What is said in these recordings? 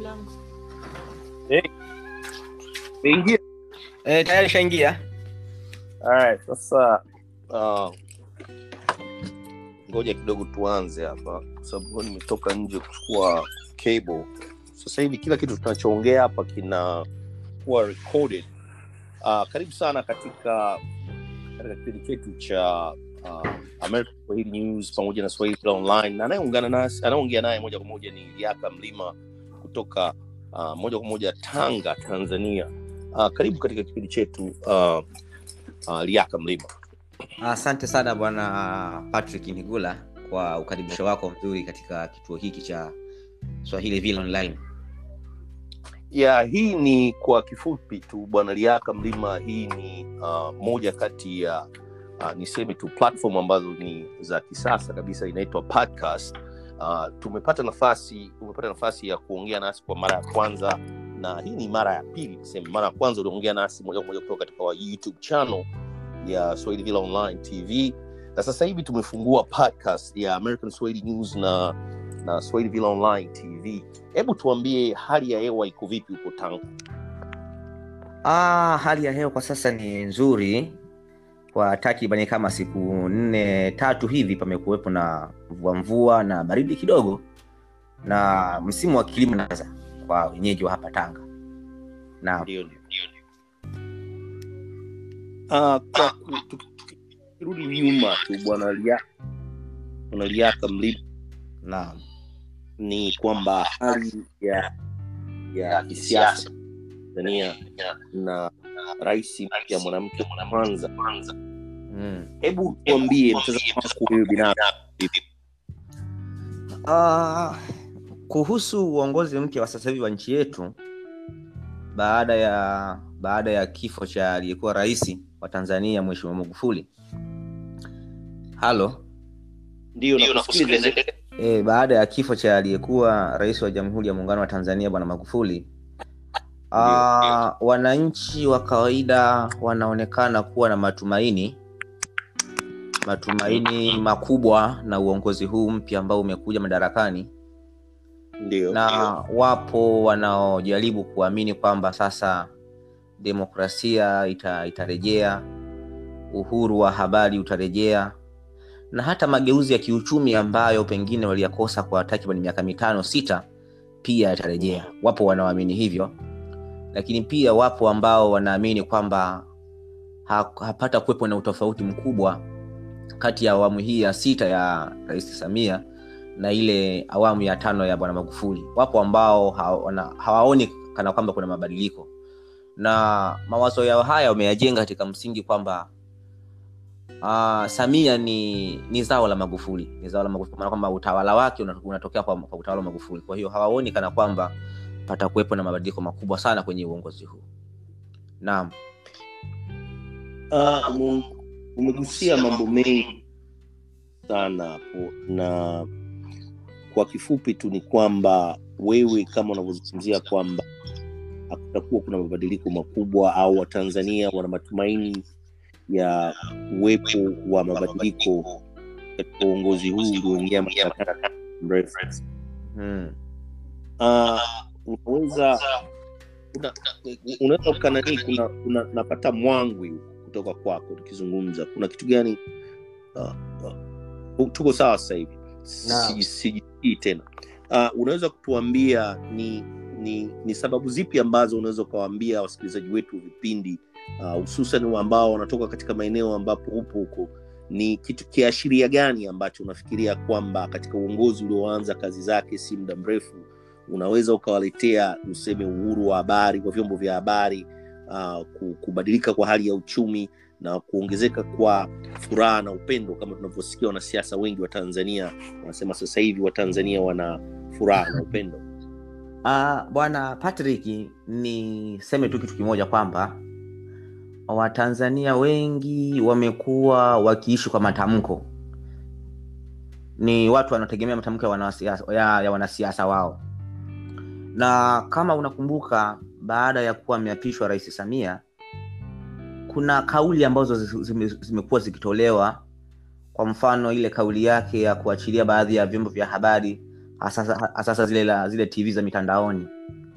yangu Umeingia? Eh, tayari shaingia. Alright, sasa uh, ngoja kidogo tuanze hapa kwa sababu nimetoka nje kuchukua cable. Sasa hivi kila kitu tunachoongea hapa kinakuwa recorded. Uh, karibu sana katika katika kipindi chetu cha uh, American Swahili News pamoja na Swahili Kila Online, na anayeungana nasi anayeongea naye moja kwa moja ni Liaka Mlima kutoka uh, moja kwa moja Tanga, Tanzania. Uh, karibu katika kipindi chetu uh, uh, Liaka Mlima. Asante sana bwana Patrick Nigula kwa ukaribisho wako mzuri katika kituo hiki cha Swahili Vile Online. ya hii ni kwa kifupi tu bwana liaka mlima hii ni uh, moja kati ya uh, niseme tu platform ambazo ni za kisasa kabisa inaitwa podcast uh, tumepata nafasi umepata nafasi ya kuongea nasi kwa mara ya kwanza na hii ni mara ya pili niseme mara ya kwanza uliongea nasi moja kwa moja kutoka katika wa youtube channel ya swahili villa online tv na sasa hivi tumefungua podcast ya american swahili news na na swahili villa online tv hebu tuambie hali ya hewa iko vipi huko tanga Ah, hali ya hewa kwa sasa ni nzuri kwa takribani kama siku nne tatu hivi pamekuwepo na mvua mvua na baridi kidogo na msimu wa kilimo unaanza kwa wenyeji wa hapa Tanga. Na ndio ndio Ah, kwa ku- tukirudi nyuma tu bwana Lia- bwana liaka mlima na ni kwamba hali ya ya kisiasa tanzania na rais mpya mwanamke wa kwanza mm. hebu tuambie mtazamo wako wewe binafsi Ah, kuhusu uongozi mpya wa sasa hivi wa nchi yetu baada ya baada ya kifo cha aliyekuwa rais wa Tanzania Mheshimiwa Magufuli. Halo. ndio nakusikiliza E, baada ya kifo cha aliyekuwa rais wa Jamhuri ya Muungano wa Tanzania Bwana Magufuli, ah, wananchi wa kawaida wanaonekana kuwa na matumaini matumaini makubwa na uongozi huu mpya ambao umekuja madarakani ndio na wapo wanaojaribu kuamini kwamba sasa demokrasia ita, itarejea uhuru wa habari utarejea na hata mageuzi ya kiuchumi ambayo pengine waliyakosa kwa takriban miaka mitano sita pia yatarejea wapo wanaoamini hivyo lakini pia wapo ambao wanaamini kwamba ha, hapata kuwepo na utofauti mkubwa kati ya awamu hii ya sita ya rais samia na ile awamu ya tano ya bwana magufuli wapo ambao hawana- hawaoni kana kwamba kuna mabadiliko na mawazo yao haya wameyajenga katika msingi kwamba uh, samia ni ni zao la magufuli ni zao la magufuli kwa maana kwamba utawala wake una- unatokea kwa, kwa utawala wa magufuli kwa hiyo hawaoni kana kwamba patakuwepo na mabadiliko makubwa sana kwenye uongozi huu naam Ah, ume- umegusia mambo mengi sana hapo na kwa kifupi tu ni kwamba wewe kama unavyozungumzia kwamba hakutakuwa kuna mabadiliko makubwa au watanzania wana matumaini ya uwepo wa mabadiliko katika uongozi huu ulioingia madarakani mrefu hmm. Ah, unaweza una- unaweza ukananii kuna, kuna napata mwangwi kutoka kwako tukizungumza kuna kitu gani uh, uh, tuko sawa sasa hivi Naam. Si- sijisikii tena uh, unaweza kutuambia ni ni ni sababu zipi ambazo unaweza ukawaambia wasikilizaji wetu wa vipindi uh, hususan ambao wanatoka katika maeneo ambapo upo huko ni kitu kiashiria gani ambacho unafikiria kwamba katika uongozi ulioanza kazi zake si muda mrefu unaweza ukawaletea useme uhuru wa habari kwa vyombo vya habari uh, ku- kubadilika kwa hali ya uchumi na kuongezeka kwa furaha na upendo kama tunavyosikia wanasiasa wengi wa tanzania wanasema sasa hivi watanzania wana furaha na upendo Uh, bwana Patrick, niseme tu kitu kimoja kwamba Watanzania wengi wamekuwa wakiishi kwa matamko. Ni watu wanaotegemea matamko ya wanasiasa, ya, ya wanasiasa wao, na kama unakumbuka, baada ya kuwa ameapishwa Rais Samia, kuna kauli ambazo zi- zime- zimekuwa zikitolewa. Kwa mfano ile kauli yake ya kuachilia baadhi ya vyombo vya habari hasa hasa zile la, zile tv za mitandaoni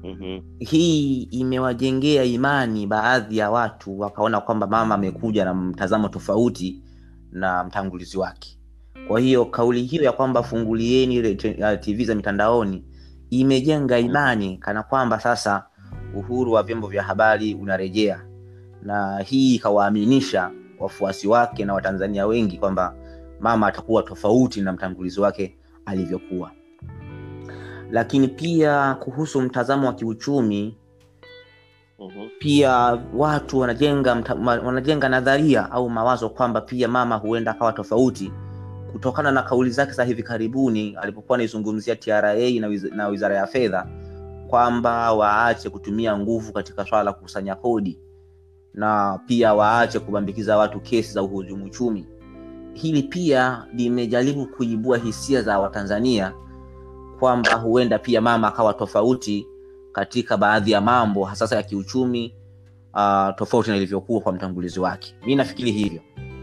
Mhm. hii imewajengea imani baadhi ya watu wakaona kwamba mama amekuja na mtazamo tofauti na mtangulizi wake kwa hiyo kauli hiyo ya kwamba fungulieni ile te- uh, tv za mitandaoni imejenga imani kana kwamba sasa uhuru wa vyombo vya habari unarejea na hii ikawaaminisha wafuasi wake na watanzania wengi kwamba mama atakuwa tofauti na mtangulizi wake alivyokuwa lakini pia kuhusu mtazamo wa kiuchumi Mhm. pia watu wanajenga mta, ma- wanajenga nadharia au mawazo kwamba pia mama huenda akawa tofauti kutokana na kauli zake za hivi karibuni alipokuwa anaizungumzia tra na, wiz, na wizara ya fedha kwamba waache kutumia nguvu katika swala la kukusanya kodi na pia waache kubambikiza watu kesi za uhujumu uchumi hili pia limejaribu kuibua hisia za watanzania kwamba huenda pia mama akawa tofauti katika baadhi ya mambo hasasa ya kiuchumi uh, tofauti na ilivyokuwa kwa mtangulizi wake mi nafikiri hivyo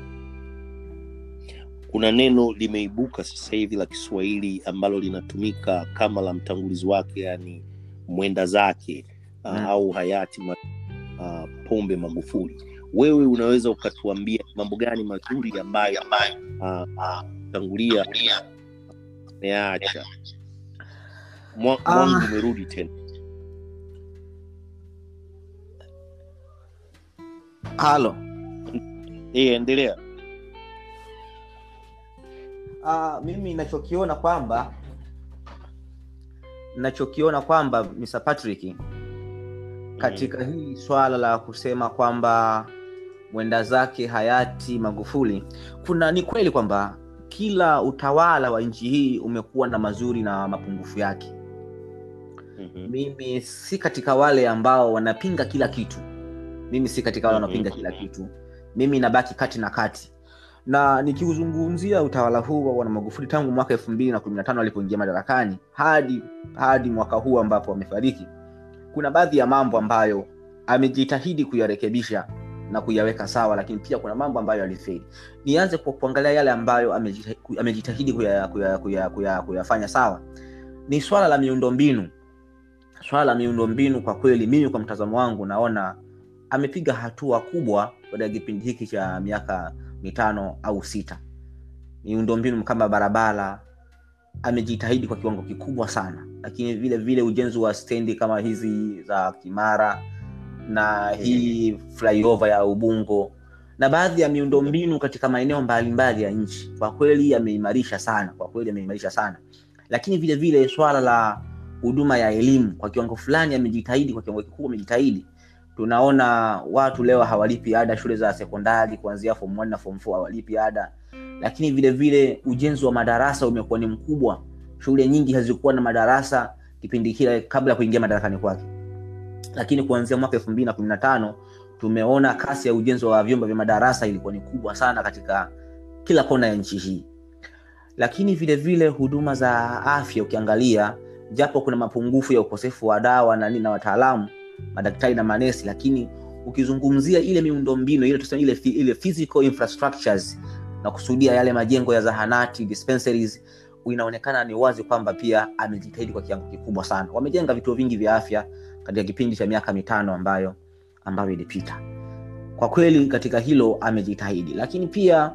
kuna neno limeibuka sasa hivi la kiswahili ambalo linatumika kama la mtangulizi wake yani mwenda zake uh, Mm. au hayati ma, uh, pombe magufuli wewe unaweza ukatuambia mambo gani mazuri ambayo uh, uh, tangulia ameacha Mwa- Ah. mwangu umerudi tena halo Eh, endelea uh, mimi nachokiona kwamba nachokiona kwamba Mr. Patrick katika hili swala la kusema kwamba mwenda zake hayati magufuli kuna ni kweli kwamba kila utawala wa nchi hii umekuwa na mazuri na mapungufu yake Mhm. mimi si katika wale ambao wanapinga kila kitu mimi si katika wale Mhm. wanaopinga kila kitu mimi nabaki kati na kati na nikiuzungumzia utawala huu wa bwana magufuli tangu mwaka elfu mbili na kumi na tano alipoingia madarakani hadi hadi mwaka huu ambapo amefariki kuna baadhi ya mambo ambayo amejitahidi kuyarekebisha na kuyaweka sawa lakini pia kuna mambo ambayo alifeli nianze kwa kuangalia yale ambayo amejita- ku- amejitahidi kuyafanya kuya, kuya, kuya, kuyafanya sawa ni swala la miundombinu swala la miundombinu kwa kweli mimi kwa mtazamo wangu naona amepiga hatua kubwa baada ya kipindi hiki cha miaka mitano au sita miundombinu kama barabara amejitahidi kwa kiwango kikubwa sana lakini vile vile ujenzi wa stendi kama hizi za kimara na hii flyover ya ubungo na baadhi ya miundombinu katika maeneo mbalimbali ya nchi kwa kweli ameimarisha sana kwa kweli ameimarisha sana lakini vile vile swala la huduma ya elimu kwa kiwango fulani amejitahidi kwa kiwango kikubwa amejitahidi tunaona watu leo hawalipi ada shule za sekondari kuanzia form 1 na form 4 hawalipi ada lakini vile vile ujenzi wa madarasa umekuwa ni mkubwa shule nyingi hazikuwa na madarasa kipindi kile kabla ya kuingia madarakani kwake lakini kuanzia mwaka elfu mbili na kumi na tano tumeona kasi ya ujenzi wa vyumba vya madarasa ilikuwa ni kubwa sana katika kila kona ya nchi hii lakini vile vile huduma za afya ukiangalia japo kuna mapungufu ya ukosefu wa dawa na nini na wataalamu madaktari na manesi lakini ukizungumzia ile miundombinu ile tuseme ile, fi- ile physical infrastructures na kusudia yale majengo ya zahanati dispensaries inaonekana ni wazi kwamba pia amejitahidi kwa kiwango kikubwa sana wamejenga vituo vingi vya afya katika kipindi cha miaka mitano ambayo ambayo ilipita kwa kweli katika hilo amejitahidi lakini pia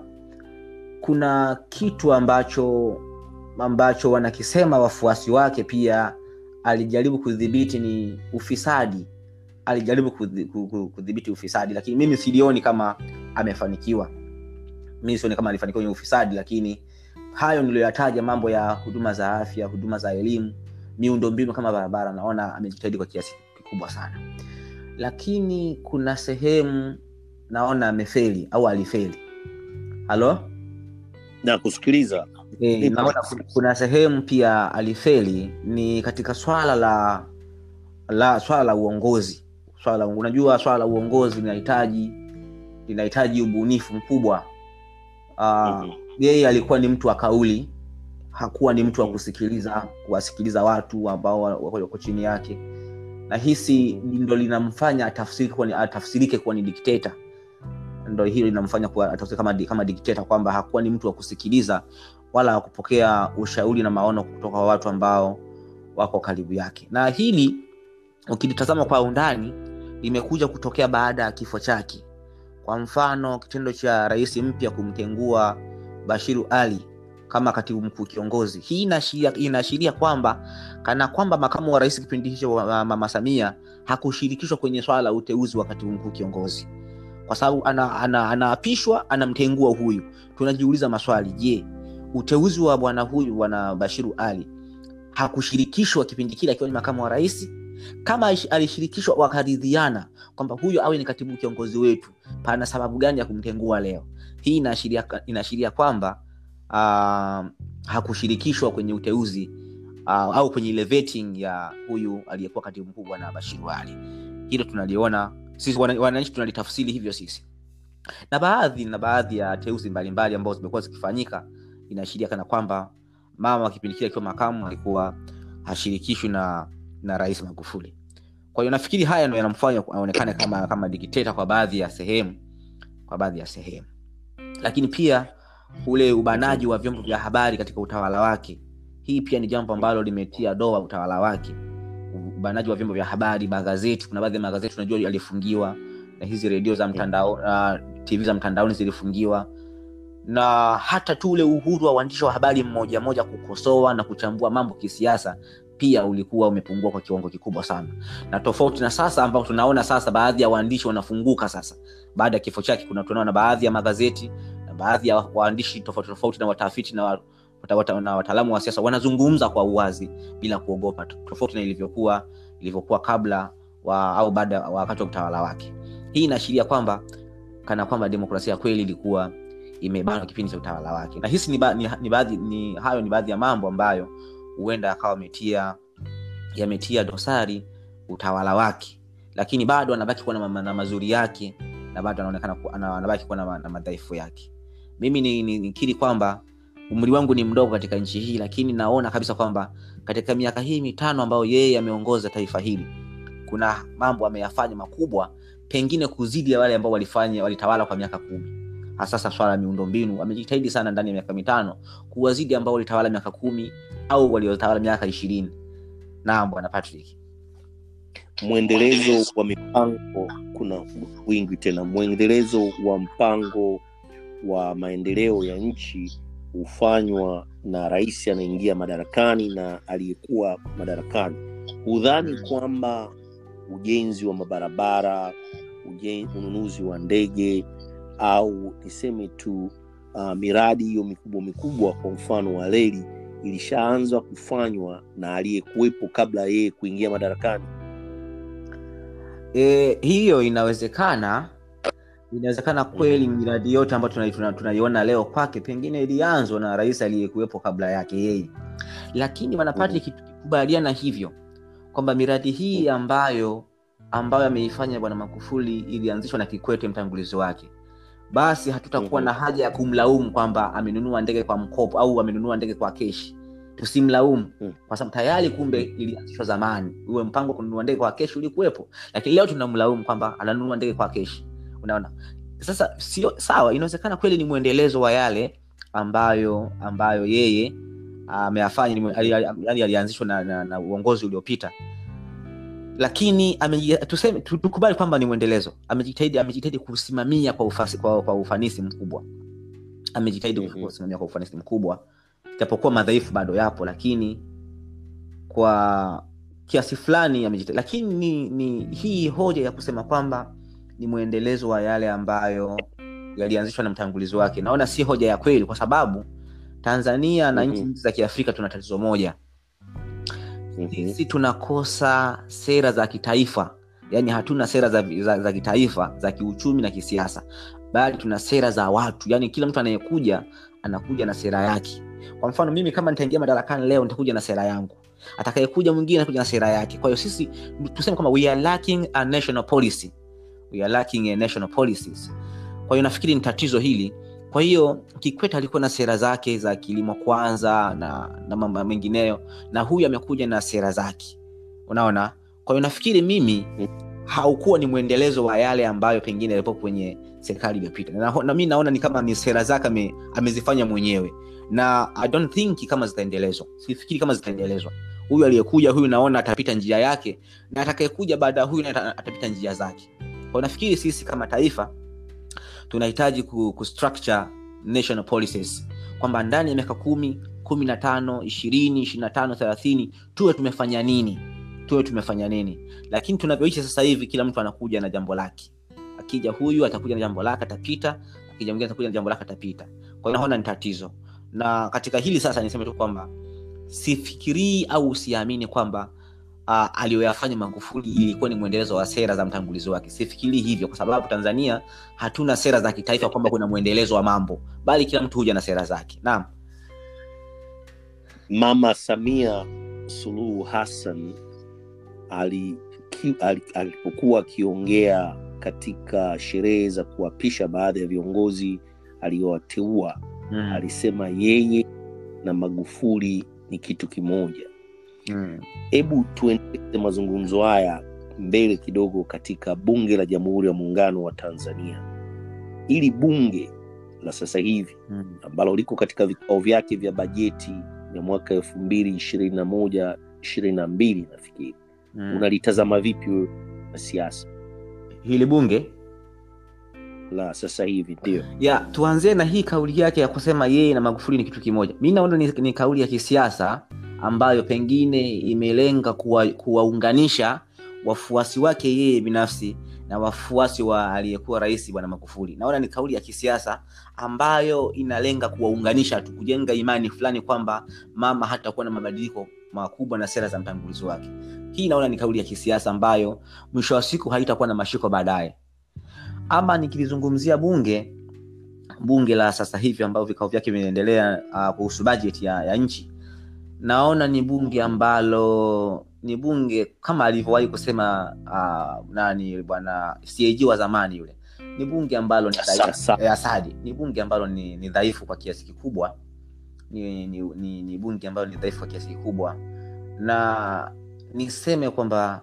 kuna kitu ambacho ambacho wanakisema wafuasi wake pia alijaribu kudhibiti ni ufisadi alijaribu kudhi- ku- ku- kudhibiti ufisadi lakini mimi silioni kama amefanikiwa mimi sioni kama alifanikiwa kwenye ufisadi lakini hayo niliyoyataja mambo ya huduma za afya huduma za elimu miundombinu kama barabara naona amejitahidi kwa kiasi kikubwa sana lakini kuna sehemu naona amefeli au alifeli halo na kusikiliza e, Nipo. naona kuna- kuna sehemu pia alifeli ni katika swala la la swala la uongozi swala la, unajua swala la uongozi linahitaji linahitaji ubunifu mkubwa uh, Mhm. yeye alikuwa ni mtu wa kauli hakuwa ni mtu wa Mhm. kusikiliza kuwasikiliza watu ambao wa- wako wako chini yake na hisi ndo linamfanya atafsirike kuwa ni, atafsirike kuwa ni dikteta ndo hilo linamfanya kuwa atafsirike kama, di- kama dikteta kwamba hakuwa ni mtu wa kusikiliza wala wa kupokea ushauri na maono kutoka kwa watu ambao wako karibu yake na hili ukilitazama kwa undani limekuja kutokea baada ya kifo chake kwa mfano kitendo cha rais mpya kumtengua bashiru ali kama katibu mkuu kiongozi hii inaashiria inaashiria kwamba kana kwamba makamu wa rais kipindi hicho wa mama samia hakushirikishwa kwenye swala la uteuzi wa katibu mkuu kiongozi kwa sababu anaapishwa ana, ana anamtengua huyu tunajiuliza maswali je uteuzi wa bwana huyu bwana bashiru ali hakushirikishwa kipindi kile akiwa ni makamu wa rais kama alishirikishwa wakaridhiana kwamba huyo awe ni katibu kiongozi wetu pana sababu gani ya kumtengua leo hii inaashiria inaashiria kwamba uh, hakushirikishwa kwenye uteuzi uh, au kwenye ile vetting ya huyu aliyekuwa katibu mkuu bwana bashiru ali hilo tunaliona sisi wananchi tunalitafsiri hivyo sisi na baadhi na baadhi ya teuzi mbalimbali ambazo zimekuwa zikifanyika inaashiria kana kwamba mama kipindi kile akiwa makamu alikuwa hashirikishwi na na rais magufuli kwa hiyo nafikiri haya ndo yanamfanya aonekane kama kama dikteta kwa baadhi ya sehemu kwa baadhi ya sehemu lakini pia ule ubanaji wa vyombo vya habari katika utawala wake hii pia ni jambo ambalo limetia doa utawala wake ubanaji wa vyombo vya habari magazeti kuna baadhi ya magazeti unajua yalifungiwa na hizi redio za mtandao uh, tv za mtandaoni zilifungiwa na hata tu ule uhuru wa uandishi wa habari mmoja moja kukosoa na kuchambua mambo kisiasa pia ulikuwa umepungua kwa kiwango kikubwa sana na tofauti na sasa ambao tunaona sasa baadhi ya waandishi wanafunguka sasa baada ya kifo chake kuna tunaona baadhi ya magazeti na baadhi ya waandishi tofauti tofauti na watafiti na wa, wata, wata, na wataalamu wa siasa wanazungumza kwa uwazi bila kuogopa tofauti na ilivyokuwa ilivyokuwa kabla wa, au baada wakati wa utawala wake hii inaashiria kwamba kana kwamba demokrasia kweli ilikuwa imebanwa kipindi cha utawala wake na hisi ni, ba, ni, ni, baadhi, ni hayo ni baadhi ya mambo ambayo huenda akawa ametia yametia dosari utawala wake lakini bado anabaki kuwa na, na mazuri yake na bado anaonekana anabaki kuwa na, na madhaifu yake mimi nikiri ni, ni kwamba umri wangu ni mdogo katika nchi hii lakini naona kabisa kwamba katika miaka hii mitano ambayo yeye ameongoza taifa hili kuna mambo ameyafanya makubwa pengine kuzidi ya wale ambao walifanya walitawala kwa miaka kumi hasasa swala la miundombinu amejitahidi sana ndani ya miaka mitano kuwazidi ambao walitawala miaka kumi au waliotawala miaka ishirini naam bwana patrick mwendelezo wa mipango kuna wingi tena mwendelezo wa mpango wa maendeleo ya nchi hufanywa na rais anaingia madarakani na aliyekuwa madarakani hudhani kwamba ujenzi wa mabarabara ujen, ununuzi wa ndege au niseme tu uh, miradi hiyo mikubwa mikubwa kwa mfano wa reli ilishaanza kufanywa na aliyekuwepo kabla yeye kuingia madarakani e, hiyo inawezekana inawezekana kweli miradi yote ambayo tunaiona tuna, tuna leo kwake pengine ilianzwa na rais aliyekuwepo kabla yake yeye lakini wanapati mm. tukikubaliana hivyo kwamba miradi hii ambayo ambayo ameifanya bwana magufuli ilianzishwa na kikwete mtangulizi wake basi hatutakuwa mm-hmm. na haja ya kumlaumu kwamba amenunua ndege kwa mkopo au amenunua ndege kwa keshi tusimlaumu mm. kwa sababu tayari kumbe ilianzishwa zamani uwe mpango wa kununua ndege kwa keshi ulikuwepo lakini leo tunamlaumu kwamba ananunua ndege kwa keshi unaona sasa sio sawa inawezekana kweli ni mwendelezo wa yale ambayo ambayo yeye ameyafanya yani alianzishwa na, na, na uongozi uliopita lakini tuseme tukubali kwamba ni mwendelezo amejitahidi amejitahidi kusimamia kwa, ufasi, kwa, kwa ufanisi mkubwa amejitahidi mm-hmm. kusimamia kwa ufanisi mkubwa japokuwa madhaifu bado yapo lakini kwa kiasi fulani amejitahidi lakini ni, ni hii hoja ya kusema kwamba ni mwendelezo wa yale ambayo yalianzishwa na mtangulizi wake naona si hoja ya kweli kwa sababu tanzania na mm-hmm. nchi za kiafrika tuna tatizo moja sisi mm-hmm. tunakosa sera za kitaifa yaani hatuna sera za, za, za kitaifa za kiuchumi na kisiasa bali tuna sera za watu yaani kila mtu anayekuja anakuja na sera yake kwa mfano mimi kama nitaingia madarakani leo nitakuja na sera yangu atakayekuja mwingine anakuja na sera yake kwa hiyo sisi tuseme kwamba we are lacking a national policy we are lacking a national policies kwa hiyo nafikiri ni tatizo hili kwa hiyo kikwete alikuwa na sera zake za kilimo kwanza na, na mambo mengineyo na huyu amekuja na sera zake unaona kwa hiyo nafikiri mimi haukuwa ni mwendelezo wa yale ambayo pengine yalipo kwenye serikali iliyopita na, na mi naona ni kama ni sera zake ame, amezifanya mwenyewe na i don't think kama zitaendelezwa sifikiri kama zitaendelezwa huyu aliyekuja huyu naona atapita njia yake na atakayekuja baada ya huyu naye ata- atapita njia zake kwa nafikiri sisi kama taifa tunahitaji ku, ku structure national policies kwamba ndani ya miaka kumi kumi na tano ishirini ishiri na tano thelathini tuwe tumefanya nini tuwe tumefanya nini lakini tunavyoishi sasa hivi kila mtu anakuja na jambo lake akija huyu atakuja na jambo lake atapita akija mwingine atakuja na jambo lake atapita kwa hiyo naona ni tatizo na katika hili sasa niseme tu kwamba sifikirii au siamini kwamba uh, aliyoyafanya magufuli ilikuwa ni mwendelezo wa sera za mtangulizi wake sifikirii hivyo kwa sababu tanzania hatuna sera za kitaifa kwamba kuna mwendelezo wa mambo bali kila mtu huja na sera zake naam mama samia suluhu hassan ali- ki- ali- alipokuwa akiongea katika sherehe za kuapisha baadhi ya viongozi aliyowateua mm. alisema yeye na magufuli ni kitu kimoja Mm. hebu tuendeleze mazungumzo haya mbele kidogo katika bunge la jamhuri ya muungano wa tanzania ili bunge la sasa hivi Mm. ambalo liko katika vikao vyake vya bajeti ya mwaka elfu mbili ishirini na moja ishirini na mbili nafikiri Mm. unalitazama vipi wewe na siasa hili bunge la sasa hivi ndio ya tuanzie na hii kauli yake ya kusema yeye na magufuli ni kitu kimoja mi naona ni, ni kauli ya kisiasa ambayo pengine imelenga kuwa- kuwaunganisha wafuasi wake yeye binafsi na wafuasi wa aliyekuwa rais bwana magufuli naona ni kauli ya kisiasa ambayo inalenga kuwaunganisha tu kujenga imani fulani kwamba mama hatakuwa na mabadiliko makubwa na sera za mtangulizi wake hii naona ni kauli ya kisiasa ambayo mwisho wa siku haitakuwa na mashiko baadaye ama nikilizungumzia bunge bunge la sasa hivi ambao vikao vyake vinaendelea uh, kuhusu bajeti ya, ya nchi naona ni bunge ambalo ni bunge kama alivyowahi kusema uh, nani bwana CAG wa zamani yule ni bunge ambalo ni dhaifu- Sasa. eh, Asadi ni bunge ambalo ni, ni dhaifu kwa kiasi kikubwa ni, ni, ni, ni bunge ambalo ni dhaifu kwa kiasi kikubwa na niseme kwamba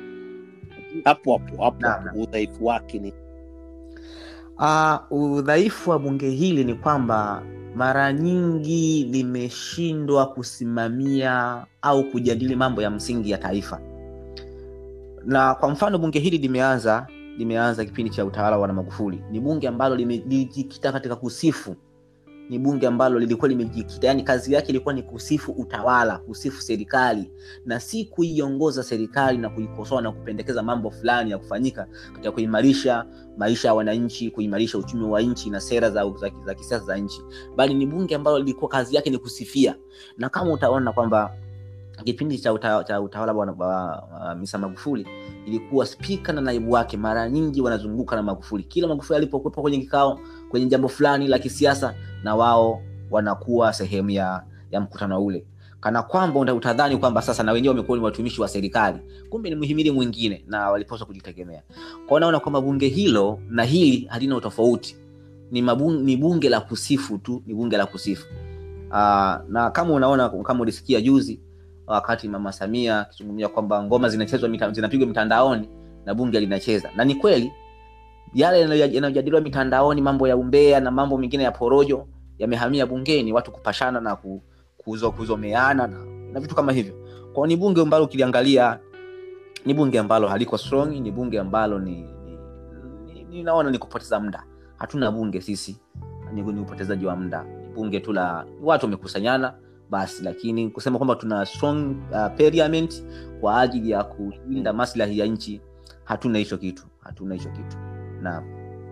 hapo hapo hapo Naam, hapo, udhaifu wake ni Uh, udhaifu wa bunge hili ni kwamba mara nyingi limeshindwa kusimamia au kujadili mambo ya msingi ya taifa na kwa mfano bunge hili limeanza limeanza kipindi cha utawala wa Bwana magufuli ni bunge ambalo lime- lilijikita katika kusifu ni bunge ambalo lilikuwa limejikita yani kazi yake ilikuwa ni kusifu utawala kusifu serikali na si kuiongoza serikali na kuikosoa na kupendekeza mambo fulani ya kufanyika katika kuimarisha maisha ya wananchi kuimarisha uchumi wa nchi na sera za, za, za kisiasa za nchi bali ni bunge ambalo lilikuwa kazi yake ni kusifia na kama utaona kwamba kipindi cha, uta, cha utawala wa wa- wa misa magufuli ilikuwa spika na naibu wake mara nyingi wanazunguka na magufuli kila magufuli alipokuwepo kwenye kikao kwenye jambo fulani la kisiasa na wao wanakuwa sehemu ya, ya mkutano ule kana kwamba uta- utadhani kwamba sasa na wenyewe wamekuwa ni watumishi wa serikali kumbe ni mhimili mwingine na walipaswa kujitegemea kwao naona kwamba bunge hilo na hili halina utofauti ni, mabun, ni bunge la kusifu tu ni bunge la kusifu Aa, na kama unaona kama ulisikia juzi wakati mama samia akizungumzia kwamba ngoma zinachezwa mita, zinapigwa mitandaoni na bunge linacheza na ni kweli yale yanayo- yanayojadiliwa mitandaoni mambo ya umbea na mambo mengine ya porojo yamehamia bungeni watu kupashana na ku, kuzo, kuzomeana na, na vitu kama hivyo kwao ni bunge ambalo ukiliangalia ni bunge ambalo haliko strong ni bunge ambalo ni, ni, ni, ni naona ni kupoteza muda hatuna bunge sisi ni, ni upotezaji wa muda ni bunge tu la watu wamekusanyana basi lakini kusema kwamba tuna strong uh, parliament kwa ajili ya kulinda maslahi ya nchi hatuna hicho kitu hatuna hicho kitu naam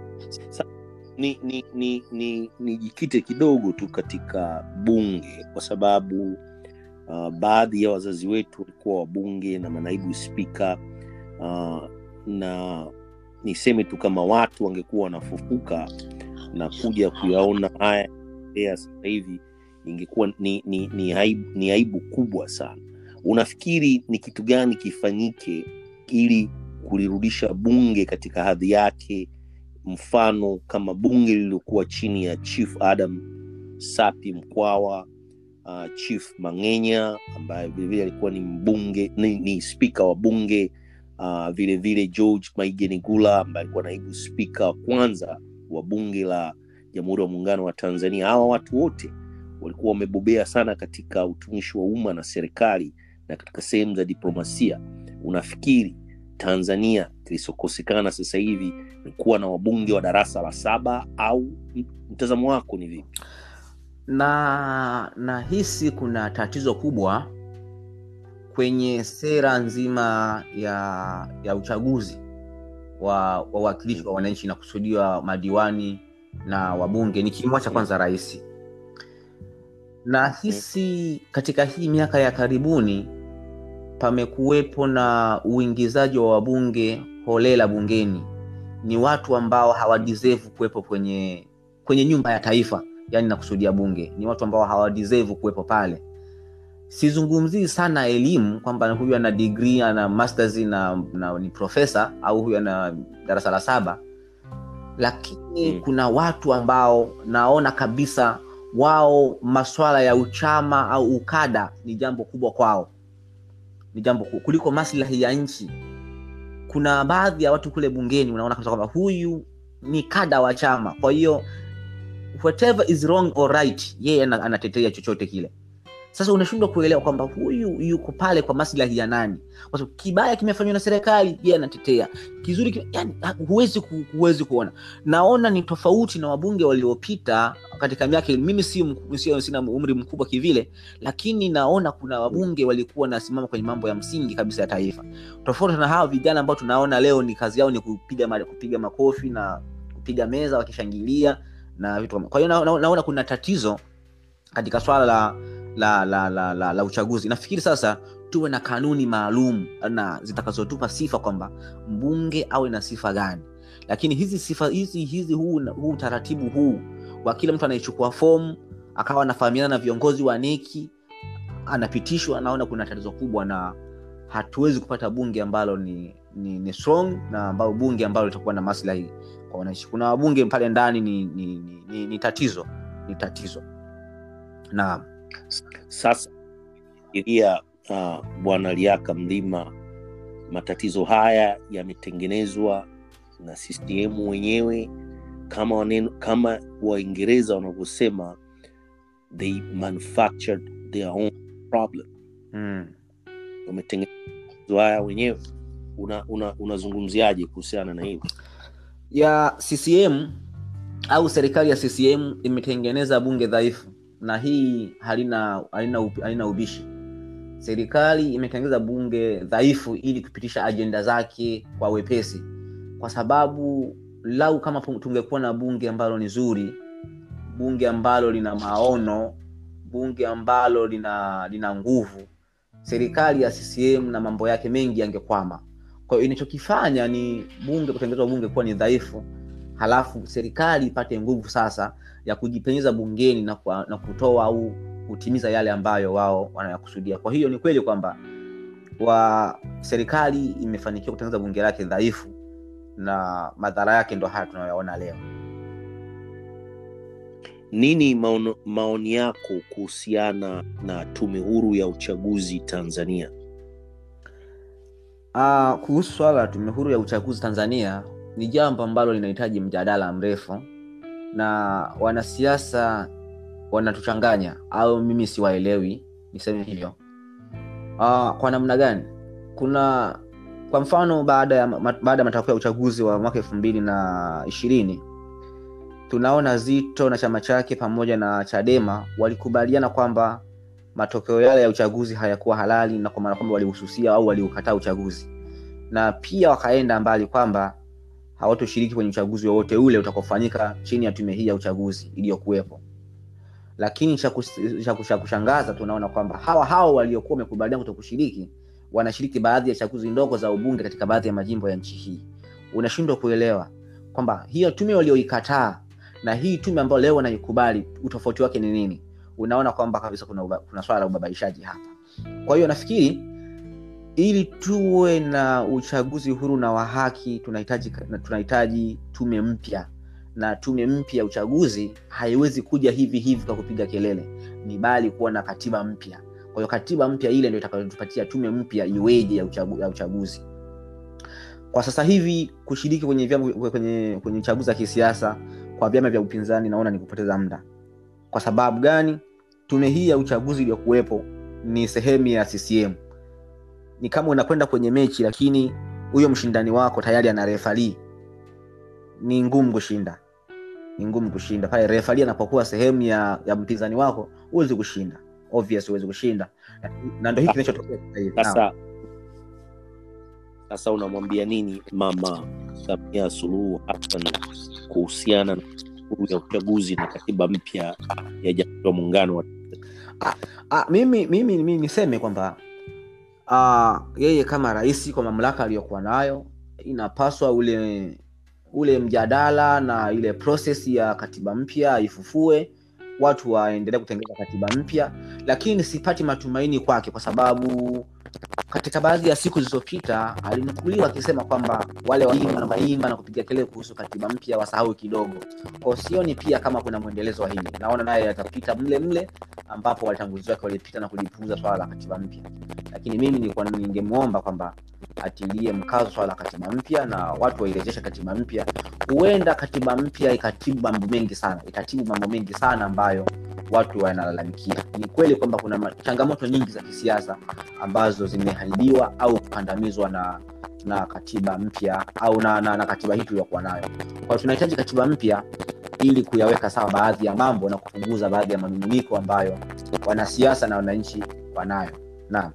ni ni ni ni nijikite kidogo tu katika bunge kwa sababu uh, baadhi ya wazazi wetu walikuwa wabunge na manaibu spika uh, na niseme tu kama watu wangekuwa wanafufuka na kuja kuyaona haya ya sasa hivi ingekuwa ni, ni, ni, aibu, ni aibu kubwa sana unafikiri ni kitu gani kifanyike ili kulirudisha bunge katika hadhi yake mfano kama bunge lililokuwa chini ya chief adam sapi mkwawa uh, chief mangenya ambaye vilevile alikuwa ni mbunge ni, ni spika wa bunge uh, vile vile george maigenigula ambaye alikuwa naibu spika wa kwanza wa bunge la jamhuri ya muungano wa tanzania hawa watu wote walikuwa wamebobea sana katika utumishi wa umma na serikali na katika sehemu za diplomasia unafikiri tanzania kilichokosekana sasa hivi ni kuwa na wabunge wa darasa la saba au mtazamo wako ni vipi na nahisi kuna tatizo kubwa kwenye sera nzima ya ya uchaguzi wa wawakilishi wa wananchi na kusudiwa madiwani na wabunge nikimwacha kwanza rais nahisi katika hii miaka ya karibuni pamekuwepo na uingizaji wa wabunge holela bungeni ni watu ambao hawadeserve kuwepo kwenye kwenye nyumba ya taifa yani nakusudia bunge ni watu ambao hawadeserve kuwepo pale sizungumzii sana elimu kwamba huyu ana degree ana masters na, na ni profesa au huyu ana darasa la saba lakini Mm. kuna watu ambao naona kabisa wao maswala ya uchama au ukada ni jambo kubwa kwao ni jambo ku- kuliko maslahi ya nchi kuna baadhi ya watu kule bungeni unaona kabisa kwamba huyu ni kada wa chama kwa hiyo whatever is wrong or right yeye ana- anatetea chochote kile sasa unashindwa kuelewa kwamba huyu yuko pale kwa maslahi ya nani kwa sababu kibaya kimefanywa na serikali yeye anatetea kizuri kime, yani, ha- huwezi ku, huwezi kuona naona ni tofauti na wabunge waliopita katika miaka mimi si, mk- sio sina umri mkubwa kivile lakini naona kuna wabunge walikuwa nasimama kwenye mambo ya msingi kabisa ya taifa tofauti na hawa vijana ambao tunaona leo ni kazi yao ni kupiga ma- kupiga makofi na kupiga meza wakishangilia na vitu kama kwa hiyo na, na, naona kuna tatizo katika swala la la la, la, la, la uchaguzi nafikiri sasa tuwe na kanuni maalum na zitakazotupa sifa kwamba mbunge awe na sifa gani lakini hizi sifa hizi hizi huu, huu utaratibu huu wa kila mtu anayechukua fomu akawa anafahamiana na viongozi wa neki anapitishwa naona kuna tatizo kubwa na hatuwezi kupata bunge ambalo ni, ni, ni strong na ambao bunge ambalo litakuwa na maslahi kwa wananchi kuna wabunge pale ndani ni, ni, ni, ni, ni tatizo ni tatizo naam sasa fikiria uh, bwana liaka mlima matatizo haya yametengenezwa na ccm wenyewe kama waneno, kama waingereza wanavyosema they manufactured their own problem mm. wametengenezwa haya wenyewe unazungumziaje una, unazungumziaje kuhusiana na hili ya ccm au serikali ya ccm imetengeneza bunge dhaifu na hii halina halina, upi- halina ubishi serikali imetengeneza bunge dhaifu ili kupitisha ajenda zake kwa wepesi kwa sababu lau kama pu- tungekuwa na bunge ambalo ni zuri bunge ambalo lina maono bunge ambalo lina lina nguvu serikali ya ccm na mambo yake mengi yangekwama kwa hiyo inachokifanya ni bunge kutengenezwa bunge kuwa ni dhaifu halafu serikali ipate nguvu sasa ya kujipenyeza bungeni na, kwa, na kutoa au kutimiza yale ambayo wao wanayakusudia kwa hiyo ni kweli kwamba wa serikali imefanikiwa kutengeneza bunge lake dhaifu na madhara yake ndo haya tunayoyaona leo nini maono, maoni yako kuhusiana na tume huru ya uchaguzi tanzania Uh, kuhusu swala la tume huru ya uchaguzi Tanzania ni jambo ambalo linahitaji mjadala mrefu na wanasiasa wanatuchanganya au mimi siwaelewi niseme hivyo. Uh, kwa namna gani? Kuna kwa mfano baada ya ma, baada ya matokeo ya uchaguzi wa mwaka elfu mbili na ishirini tunaona Zito na chama chake pamoja na Chadema walikubaliana kwamba matokeo yale ya uchaguzi hayakuwa halali na kwa maana kwamba walihususia au waliukataa uchaguzi na pia wakaenda mbali kwamba hawatoshiriki kwenye uchaguzi wowote ule utakaofanyika chini ya tume hii ya uchaguzi iliyokuwepo lakini cha kus- cha kus- cha kushangaza tunaona kwamba hawa hao waliokuwa wamekubaliana kuto kushiriki wanashiriki baadhi ya chaguzi ndogo za ubunge katika baadhi ya majimbo ya nchi hii unashindwa kuelewa kwamba hiyo tume walioikataa na hii tume ambayo leo wanaikubali utofauti wake ni nini unaona kwamba kabisa kuna, uba, kuna swala la ubabaishaji hapa kwa hiyo nafikiri ili tuwe na uchaguzi huru na wa haki tunahitaji na tunahitaji tume mpya na tume mpya ya uchaguzi haiwezi kuja hivi hivi kwa kupiga kelele ni bali kuwa na katiba mpya kwa hiyo katiba mpya ile ndio itakayotupatia tume mpya iweje ya, uchagu, ya uchaguzi kwa sasa hivi kushiriki kwenye vyama kwenye kwenye uchaguzi wa kisiasa kwa vyama vya upinzani naona ni kupoteza muda kwa sababu gani tume hii ya uchaguzi iliyokuwepo ni sehemu ya ccm ni kama unakwenda kwenye mechi lakini huyo mshindani wako tayari ana refali ni ngumu kushinda ni ngumu kushinda pale refali anapokuwa sehemu ya, ya mpinzani wako huwezi kushinda obvious huwezi kushinda Na- na ndo hiki kinachotokea sasa hivi. Naam. sasa sasa unamwambia nini mama samia suluhu hassan kuhusiana na huru ya uchaguzi na katiba mpya ya jamhuri ya muungano wa Ah, mimi mimi mimi niseme kwamba ah, yeye kama rais kwa mamlaka aliyokuwa nayo inapaswa ule ule mjadala na ile proses ya katiba mpya ifufue watu waendelee kutengeneza katiba mpya lakini sipati matumaini kwake kwa sababu katika baadhi ya siku zilizopita alinukuliwa akisema kwamba wale waimba na waimba na kupiga kelele kuhusu katiba mpya wasahau kidogo kwao sioni pia kama kuna mwendelezo wa hili naona naye atapita mle mle ambapo watangulizi wake walipita na kulipuuza swala la katiba mpya lakini mimi nilikuwa ningemwomba kwamba atilie mkazo swala la katiba mpya na watu wairejeshe katiba mpya huenda katiba mpya ikatibu mambo mengi sana ikatibu mambo mengi sana ambayo watu wanalalamikia ni kweli kwamba kuna ma- changamoto nyingi za kisiasa ambazo zimeharibiwa au kukandamizwa na na katiba mpya au na, na, na katiba hii tuliyokuwa nayo kwao tunahitaji katiba mpya ili kuyaweka sawa baadhi ya mambo na kupunguza baadhi ya manunguniko ambayo wanasiasa na wananchi wanayo naam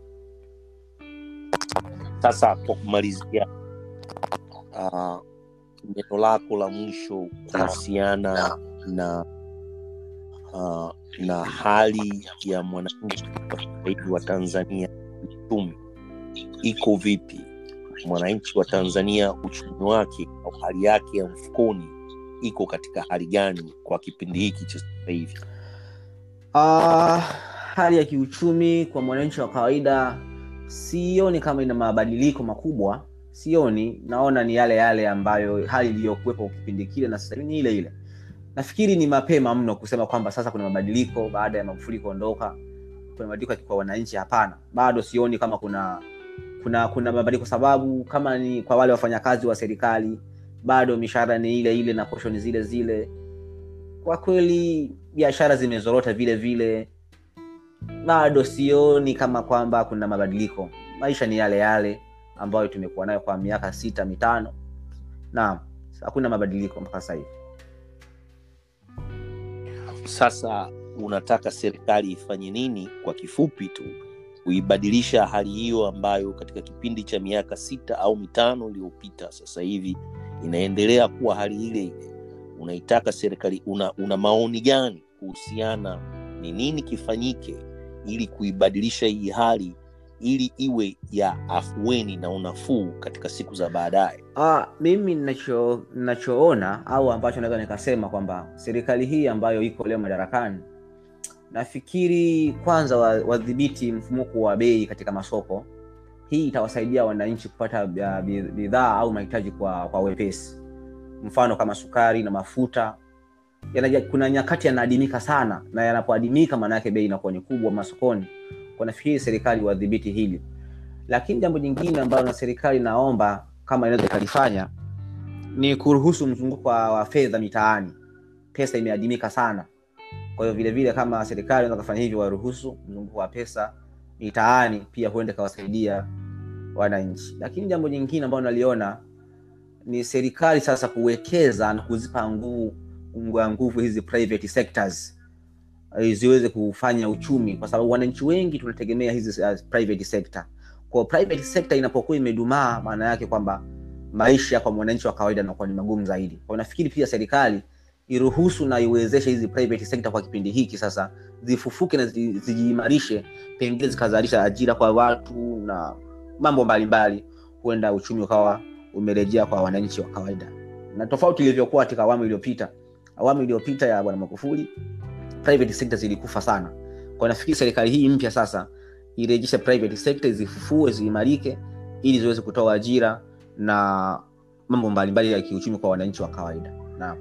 sasa kwa kumalizia uh, neno lako la mwisho kuhusiana na uh, na hali ya mwananchi kwa sasa hivi wa tanzania uchumi iko vipi mwananchi wa tanzania uchumi wake au hali yake ya mfukoni iko katika hali gani kwa kipindi hiki cha sasa hivi Uh, hali ya kiuchumi kwa mwananchi wa kawaida sioni kama ina mabadiliko makubwa sioni naona ni yale yale ambayo hali iliyokuwepo kipindi kile na sasa hivi ni ile ile nafikiri ni mapema mno kusema kwamba sasa kuna mabadiliko baada ya magufuli kuondoka kuna mabadiliko kwa wananchi hapana bado sioni kama kuna kuna kuna mabadiliko sababu kama ni kwa wale wafanyakazi wa serikali bado mishahara ni ile ile na poshoni zile zile kwa kweli biashara zimezorota vile vile bado sioni kama kwamba kuna mabadiliko maisha ni yale yale ambayo tumekuwa nayo kwa miaka sita mitano naam hakuna mabadiliko mpaka sasa hivi sasa unataka serikali ifanye nini kwa kifupi tu kuibadilisha hali hiyo ambayo katika kipindi cha miaka sita au mitano iliyopita sasa hivi inaendelea kuwa hali ile ile unaitaka serikali una, una maoni gani kuhusiana ni nini kifanyike ili kuibadilisha hii hali ili iwe ya afueni na unafuu katika siku za baadaye Ah, mimi nacho nachoona au ambacho naweza nikasema kwamba serikali hii ambayo iko leo madarakani nafikiri kwanza wa- wadhibiti mfumuko wa bei katika masoko hii itawasaidia wananchi kupata bia- bi- bidhaa au mahitaji kwa, kwa wepesi mfano kama sukari na mafuta yanaja, kuna nyakati yanaadimika sana na yanapoadimika maana yake bei inakuwa ni kubwa masokoni kwa nafikiri serikali wadhibiti hili lakini jambo jingine ambalo na serikali naomba kama inaweza ikalifanya ni kuruhusu mzunguko wa, wa fedha mitaani pesa imeadimika sana kwa hiyo vile vile kama serikali inaweza kufanya hivyo waruhusu mzunguko wa pesa mitaani pia huenda ikawasaidia wananchi lakini jambo jingine ambalo naliona ni serikali sasa kuwekeza na kuzipa nguvu nguvu nguvu hizi private sectors eh, ziweze kufanya uchumi kwa sababu wananchi wengi tunategemea hizi uh, private sector kwa private sector inapokuwa imedumaa maana yake kwamba maisha kwa mwananchi wa kawaida yanakuwa ni magumu zaidi kwa nafikiri pia serikali iruhusu na iwezeshe hizi private sector kwa kipindi hiki sasa zifufuke na zi- zijiimarishe pengine zikazalisha ajira kwa watu na mambo mbalimbali huenda uchumi ukawa umerejea kwa wananchi wa kawaida na tofauti ilivyokuwa katika awamu iliyopita awamu iliyopita ya bwana magufuli private sector zilikufa sana kwa nafikiri serikali hii mpya sasa irejeshe private sector zifufue ziimarike ili ziweze kutoa ajira na mambo mbalimbali ya kiuchumi kwa wananchi wa kawaida naam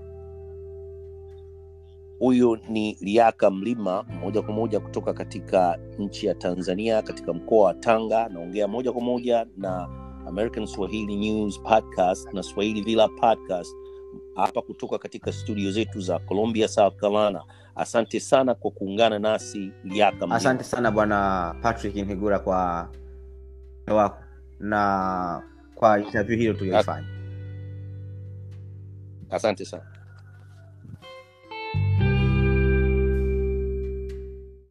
huyo ni liaka mlima moja kwa moja kutoka katika nchi ya tanzania katika mkoa wa tanga naongea moja kwa moja na american swahili news podcast na swahili villa podcast hapa kutoka katika studio zetu za columbia south carolina asante sana kwa kuungana nasi liaka mlima. asante sana bwana patrick nhigura kwa wako na kwa interview hiyo tuliyoifanya asante sana